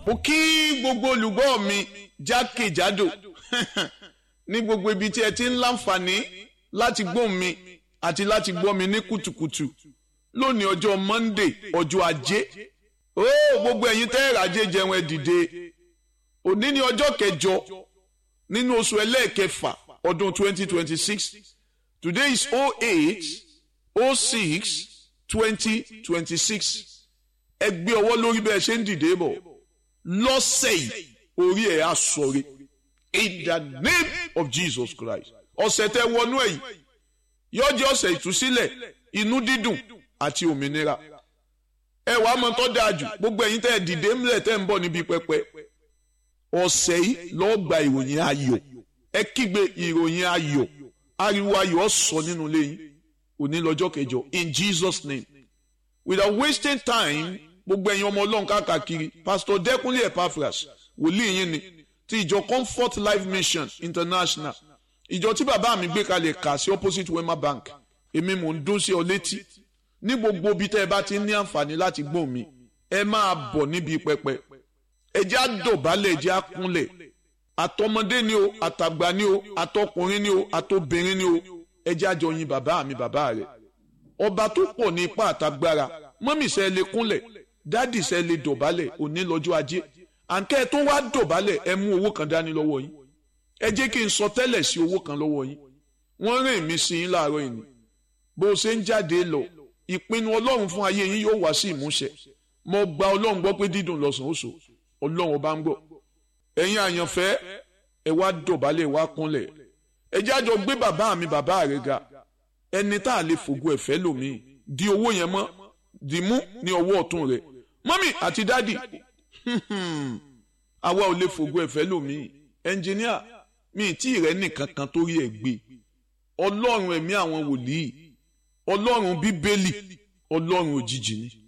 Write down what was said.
mo kí gbogbo olùgbọ́ mi jákèjádò ní gbogbo ibi tí ẹ ti ń láǹfààní láti gbóhùn mi àti láti gbọ́ mi ní kùtùkùtù lónìí ọjọ́ Monday ọjọ́ ajé ó gbogbo ẹ̀yin tẹ́ ẹ̀rọ ajé jẹun ẹ dìde òní ní ọjọ́ kẹjọ nínú oṣù ẹlẹ́ẹ̀kẹfà ọdún 2026 today is 08 06 2026 ẹ gbé ọwọ́ lórí bẹ́ẹ̀ ṣe ń dìde bọ̀ lọ́sẹ̀ yìí orí ẹ̀ á sọ̀rọ̀ in the name of Jesus Christ ọ̀sẹ̀ tẹ wọnú ẹ̀ yìí yóò jẹ́ ọ̀sẹ̀ ìtúsílẹ̀ inú dídùn àti òmìnira ẹ wàá mọ tó dáa jù gbogbo ẹ̀yin tẹ́ ẹ dìde ńlẹ̀ tẹ́ ń bọ̀ níbi pẹpẹ ọ̀sẹ̀ yìí lọ́ọ́ gba ìròyìn ayọ̀ ẹ kígbe ìròyìn ayọ̀ ariwo ayọ̀ sọ nínú ilé yín òní lọ́jọ́ kẹjọ in Jesus name without wasting time gbogbo ẹ̀yin ọmọ ọlọ́run káàkiri pastor Dẹ́kunlé Epaphras wòlíì yín ni ti ìjọ Comfort Life Mission International ìjọ tí bàbá mi gbé kalẹ̀ kà sí opposite Wema Bank èmi mò ń dún sí ọ létí ní gbogbo ibi tẹ́ ẹ bá ti ní àǹfààní láti gbọ́ mi ẹ máa bọ̀ níbi pẹpẹ ẹ jẹ́ àdọ̀bálẹ̀ ẹ jẹ́ àkúnlẹ̀ àtọmọdé ni o àtàgbà ni o àtọkùnrin ni o àtobìnrin ni o ẹ jẹ́ àjọ yin bàbá mi bàbá rẹ̀ ọba tó pọ̀ ní ipá àtagbára mọ́mì sẹ́ lè kúnlẹ̀ dádì sẹ́ lè dọ̀bálẹ̀ òní lọ́jọ́ ajé àǹkẹ́ tó wá dọ̀bálẹ̀ ẹ mú owó kan dání lọ́wọ́ yín ẹ jẹ́ kí n sọ tẹ́lẹ̀ sí owó kan lọ́wọ́ yín wọ́n rìn mí sí yín láàárọ̀ yìí bó o ṣe ń jáde lọ ìpinnu ọlọ́run fún ayé yín yóò wá sí ìmúṣẹ mo gba ọlọ́run gbọ́ pé dídùn lọ́sàn ó so ọlọ́run ọba ń gbọ́ ẹ̀yin àyànfẹ́ ẹ wá dọ̀bálẹ̀ wá kúnlẹ̀ ẹ jẹ́ àjọ gbé bàbá mi bàbá rẹ̀ ga ẹni tá a lè fògo ẹ̀fẹ́ lòmíì di owó yẹn mọ́ dì mú ní ọwọ́ ọ̀tún rẹ̀ mọ́mì àti dádì àwa ò lè fògo ẹ̀fẹ́ lòmíì ẹnjìníà mi tí rẹ nìkan kan tó rí ẹ gbé ọlọ́run ẹ̀mí àwọn wòlíì ọlọ́run bíbélì ọlọ́run òjijì ni